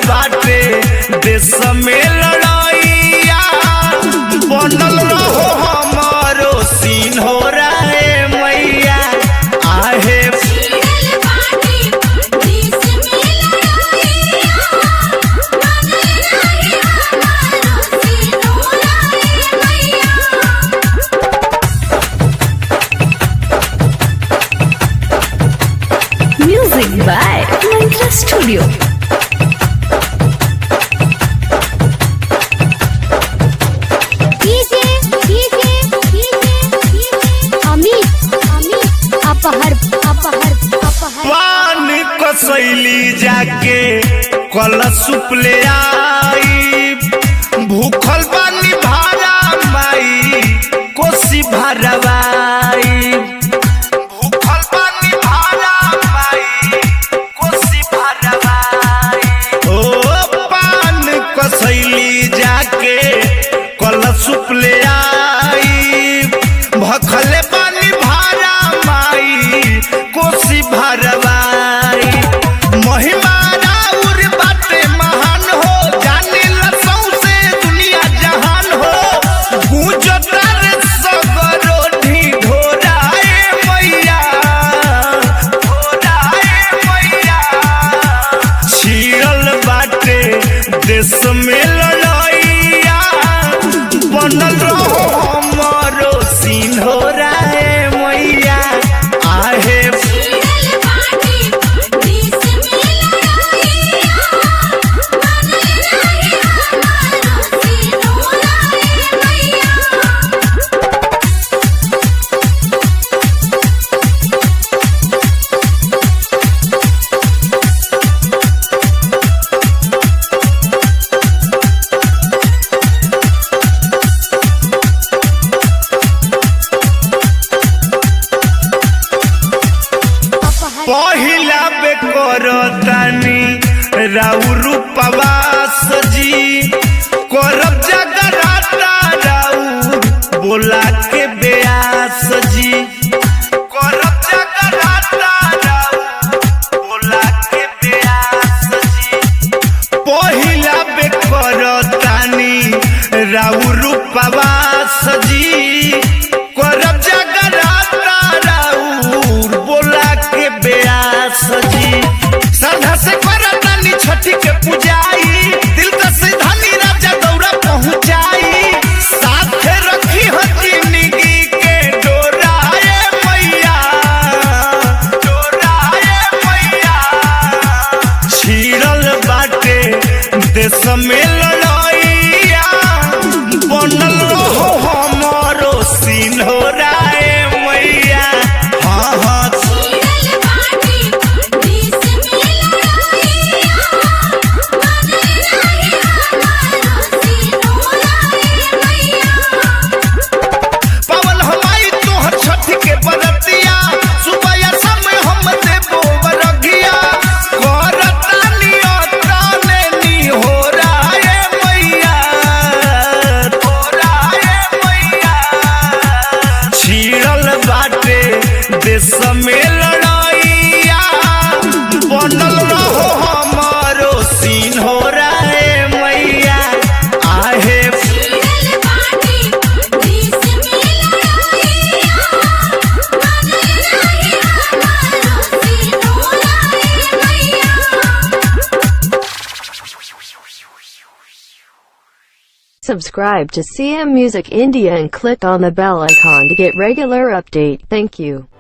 बाटे देश में लड़ाइया बनल रहो हमारो सीन हो रहे मैया आहे छीड़ल बाटे देश में लड़ाइया बनल रहे हमारो सिनोरा रे मैया Music by Mantra Studio. DJ DJ DJ DJ Amit Amit अपहर अपहर अपहर पान कसैली जाके कल सुपले आई भूखल बानी भारा माई कोसी भरवाई भूखल बानी भारा माई कोसी भरवाई ओ पान कसैली जाके कल सुपले आई भखले बानी भारा माई कोसी भरवाई महिमा राउर बाटे महान हो जाने लसौ से दुनिया जहान हो गूंजता रे सगरो ढिढोराए मैया ढोराए मैया छिड़ल बाटे देश में लड़ाइया बनल रहो हमारो सीन हो रहे मैया आहे छीड़ल बाटे देश में लड़ाइया बनल रहे हमारो सिनोरा रे मैया अपहर पहिला बेकर तानी राउर पवास जी करब जगराता राउर बोला के बेयास जी करब जगराता राउर बोला के बेयास जी पहिला बेकर तानी राउर पवास जी करब जगराता राउर बोला के बेयास जी श्रद्धा से करतानी छठी के पूजाई दिल का सिधानी राजा दौरा पहुंचाई साथे रखी हती निगी के डोराए मैया डोराए मैया छिड़ल बाटे देश में लड़ाइया बनल रहो हमारो सीन हो रहे मैया हाँ हाँ छीड़ल बाटे देश में लड़ाइया बनल रहे हमारो सिनोरा रे मैया पवन हमारी तोहर छठ के बरतिया सुबह या समय हम देबो बरगिया करतानी अताने नी हो राए मैया हो राए मैया छिड़ल बाटे देश में लड़ाइया बनल रहो हमारो सीन हो रहे मैया आहे छीड़ल बाटे देश में लड़ाइया बनल रहे हमारो सिनोरा रे मैया Subscribe to CM Music India and click on the bell icon to get regular update. Thank you.